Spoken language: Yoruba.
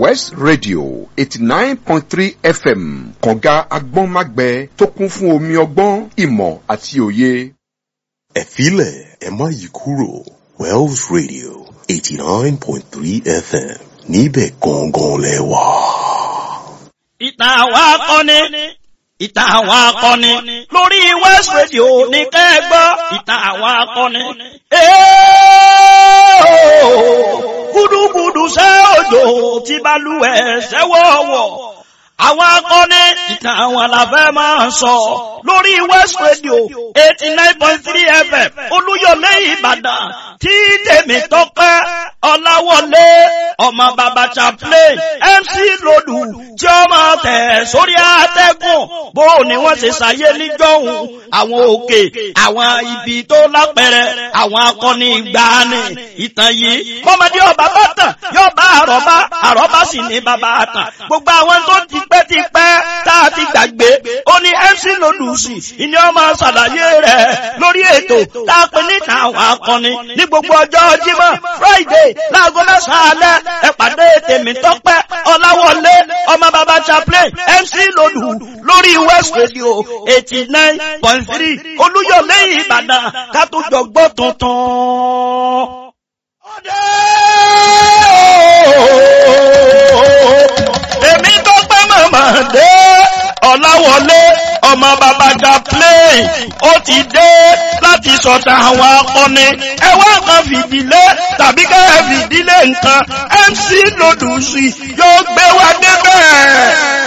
west radio eighty nine point three fm kànga agbọ́nmágbẹ tó kún fún omi ọgbọ́n ìmọ̀ àti òye. ẹ̀fílẹ̀ ẹ má yí kúrò wells radio eighty nine point three fm níbẹ̀ gangan lẹ wà. ìtàn àwọn akọni ìtàn àwọn akọni lórí west radio ní kẹ́gbọ́ ìtàn àwọn akọni. gúdúgúdú ṣe òjò tí balùwẹ̀ ṣẹ́wọ̀wọ̀ àwọn akọni ìtàn àwọn làfẹ́ máa sọ lórí west radio eighty nine point three fm olúyọlé ìbàdàn tí tèmi tọ́pẹ́ ọláwọlé ọmọ bàbá chaplain mc lòdù tí ó máa tẹ̀ sórí àtẹ́gùn bó ni wọ́n ṣe ṣàyé níjọ́hun àwọn òkè àwọn ibi tó lápẹ̀rẹ̀ àwọn akọni ìgbàanì ìtàn yìí kọ́mọdé ọba bá tàn yóò bá àrọ́bá àrọ́bá sì ní bàbá àtàn gbogbo àwọn tó ti pẹ́ ti pẹ́ tá a ti gbàgbé ó ní mc lòdù sí ìní ọmọ ṣàlàyé rẹ̀ lórí ètò tá a pè níta àwọn akọni ní gbogbo ọjọ́ jímọ̀ friday láago mẹ́sàn-án alẹ́ ẹ pàdé tèmi tọ́pẹ́ ọláwọlé ọmọ bàbá chaplain mc lòdù lórí west radio eighty nine point three olúyọ̀lé ìbàdàn ká tó jọ gbọ́ tuntun. èmi tọ́pẹ́ màmá dé ọláwọlé ọmọ bàbá chaplain ó ti dé láti sọ̀tà àwọn akọni ẹ wá kan fìdílé tàbí ká ẹ fìdílé nǹkan mc lòdùsì yóò gbé wa débẹ̀.